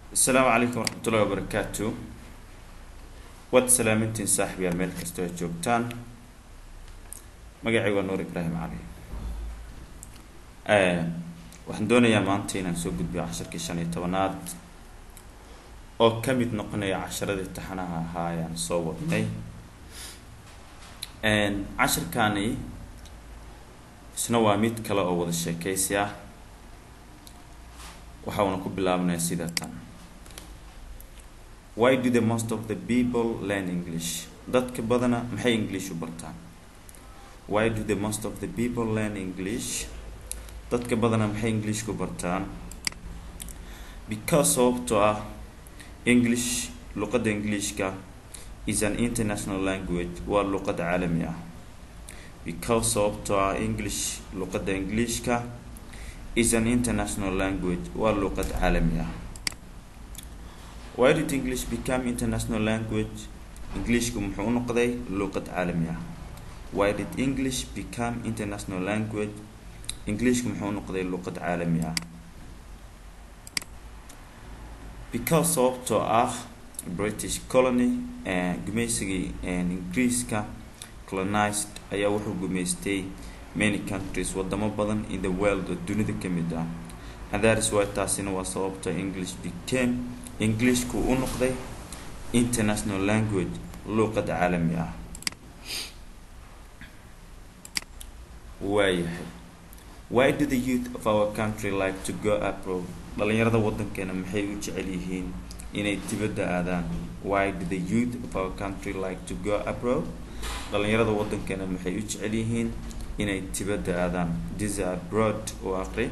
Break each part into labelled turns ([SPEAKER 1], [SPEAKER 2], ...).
[SPEAKER 1] asalaamu calaykum waraxmatullahi wabarakaatu waad salaamintiin saaxibayaal meel kastoo aad joogtaan magacay waa nuur ibraahim cali waxaan doonayaa maanta inaan soo gudbiyo casharkii shan iyo tobanaad oo ka mid noqonaya casharadii taxanaha ahaa ayaan soo wadnay casharkani isna waa mid kale oo wada sheekeysi ah waxa uuna ku bilaabnaya sida tan why do the most of the people learn english dadka badana maxay english u bartaan why do the most of the people learn english dadka badana maxay english ku bartaan because sababtoo ah english luqadda englishka is an international language waa luqad caalami ah because sababtoo ah english luqadda englishka is an international language waa luqad caalami ah why did english become international language englishku muxuu u noqday luqad caalami ah why did english become international language englishku muxuu u noqday luqad caalami ah because sababtoo ah british colony gumaysigii ingiriiska colonized ayaa wuxuu gumaystay many countries wadamo badan in the world oo dunida ka mid ah and that is why taasina waa sababta english became englishku u noqday international language luuqad caalami ah waayahay why do the youth of our country like to go abroad dhalinyarada wadankeena maxay u jecel yihiin inay dibadda aadaan why do the youth of our country like to go abroad dhalinyarada wadankeena maxay u jecel yihiin inay dibadda aadaan disa abroad oo aqri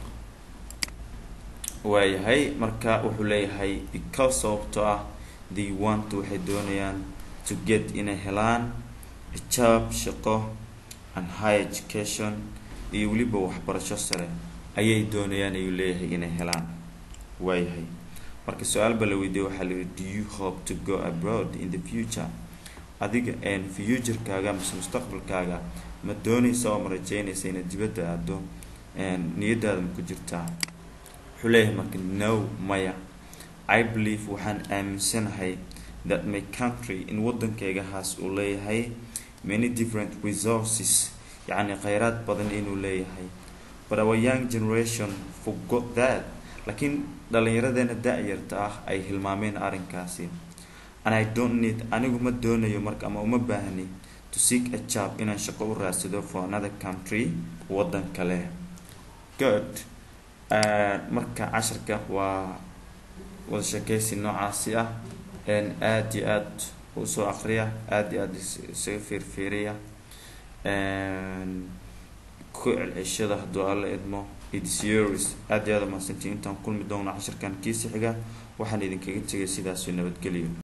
[SPEAKER 1] waayahay marka wuxuu leeyahay because sababtoo ah the want waxay doonayaan to get inay helaan job shaqo and high education iyo weliba waxbarasho sare ayay doonayaan ayuu leeyahay inay helaan waayahay marka su-aal ba la weydiiyey waxaa la yihi do you hope to go abroad in the future adiga futurekaaga mise mustaqbalkaaga ma doonaysa oo ma rajeynaysa inaad dibadda aado niyadaada ma ku jirtaa wuxuu leeyahay marka no maya i believe waxaan aaminsanahay that my country in waddankaygahaas uu leeyahay many different resources yacni kheyraad badan inuu leeyahay but our young generation forgot that laakiin dhallinyaradeena da-yarta ah ay hilmaameen arrinkaasi and i don't need anigu ma doonayo marka ama uma baahni to seek a job inaan shaqo u raadsado for another country waddan kale good marka casharka waa wada sheekeysi noocaasi ah aada iyo aada usoo aqriya aada iyo aada isaga fiirfiiriya ku celceshada hadduu alla idmo idsyoris aada iyo aada mahadsantii intaan kulmi doona casharkan kiisi xiga waxaan idinkaga tegay sidaasoo nabadgeliyo